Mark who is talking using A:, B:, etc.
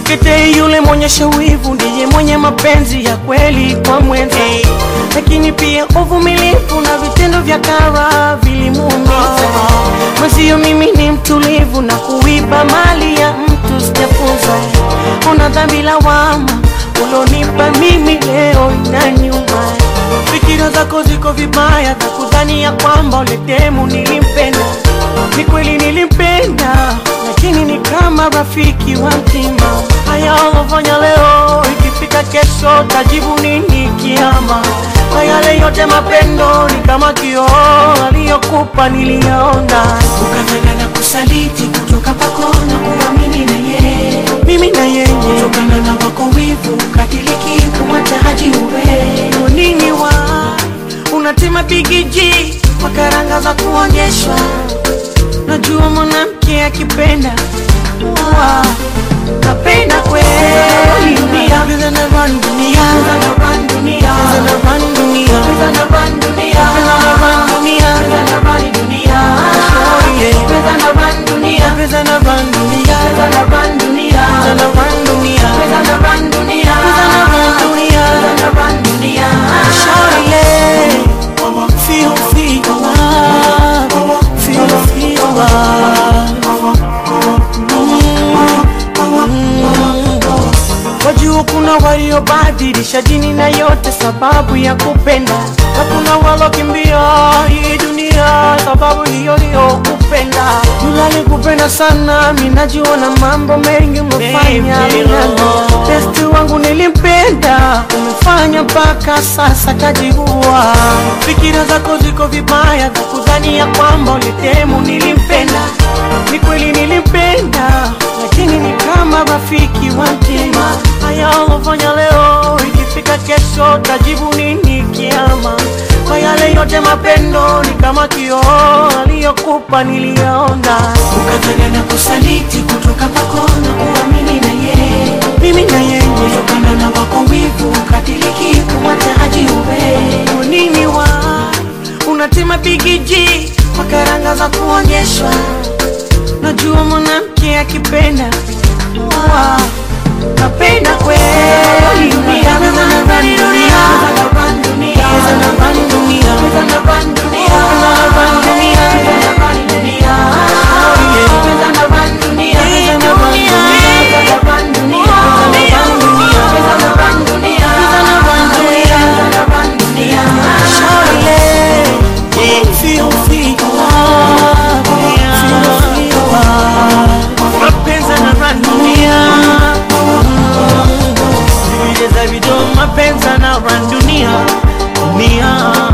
A: Msikete yule mwenyesha wivu ndiye mwenye mapenzi ya kweli kwa mwenza, lakini pia uvumilivu na vitendo vya kara vilimuumiza. Mwenzio mimi ni mtulivu na kuiba mali ya mtu sijafunza. Una dhambi lawama ulonipa mimi leo inaniuma. Fikira zako ziko vibaya za kudhani ya kwamba uletemu nilimpenda. Ni kweli nilimpenda, lakini ni kama rafiki wa mtima. Haya ulofanya leo, ikifika kesho tajibu nini kiama? Na yale yote mapendo ni kama kioo aliyokupa niliyaona,
B: ukafanya na kusaliti kutoka kwako na kuamini na yeye
A: mimi na yeye
B: kutokana na wako wivu katiliki kumwacha haji uwe
A: nini wa unatema bigiji kwa karanga za kuonyeshwa. Najua mwanamke akipenda wa kapenda kweli, dunia Pesa na run dunia,
B: Pesa na run dunia,
A: Pesa na run dunia,
B: Pesa na run dunia,
A: Pesa na run dunia,
B: Pesa na run dunia,
A: Oh, yeah.
B: Pesa na run dunia,
A: Pesa na run dunia,
B: Pesa na run dunia,
A: Pesa na run dunia,
B: Pesa na run dunia,
A: Pesa na run dunia.
B: Pesa na run dunia.
A: Shawty, yeah. Feel, feel love, feel, feel love. Wajua kuna waliobadilisha dini na yote sababu ya kupenda, na kuna walokimbia hii dunia sababu hiyo hiyo kupenda. Yule kupenda sana, mimi najua na mambo mengi umefanya minano. Besti wangu nilimpenda, umefanya mpaka sasa kajiua. Fikira zako ziko vibaya za kudhani ya kwamba ulitemu nilimpenda. Ni kweli nilimpenda, lakini ni kama rafiki wa mtima. Haya ulofanya leo, ikifika kesho tajibu nini kiama? Kwa yale yote mapendo ni kama kioo aliyokupa niliyaona,
B: ukafanya na kusaliti kutoka kwako na kuamini na yeye
A: mimi na yeye
B: kutokana na wako wivu katiliki kumwacha haji uwe
A: nini wa unatema bigiji kwa karanga za kuonyeshwa. Najua mwanamke akipenda wa kapenda kweli, dunia pesa na run dunia,
B: Pesa na run dunia,
A: pesa na run dunia,
B: Pesa na run dunia,
A: pesa na run dunia,
B: Pesa na run dunia,
A: Oh, yeah.
B: Pesa na run dunia,
A: Pesa na run dunia,
B: Pesa na run dunia,
A: pesa na run dunia,
B: Pesa na run dunia,
A: pesa na run dunia.
B: Pesa na run dunia.
A: Shawty, yeah. Feel, feel love, feel, feel love. Mapenzi yanarun dunia. Vile za video mapenzi yanarun dunia. Dunia.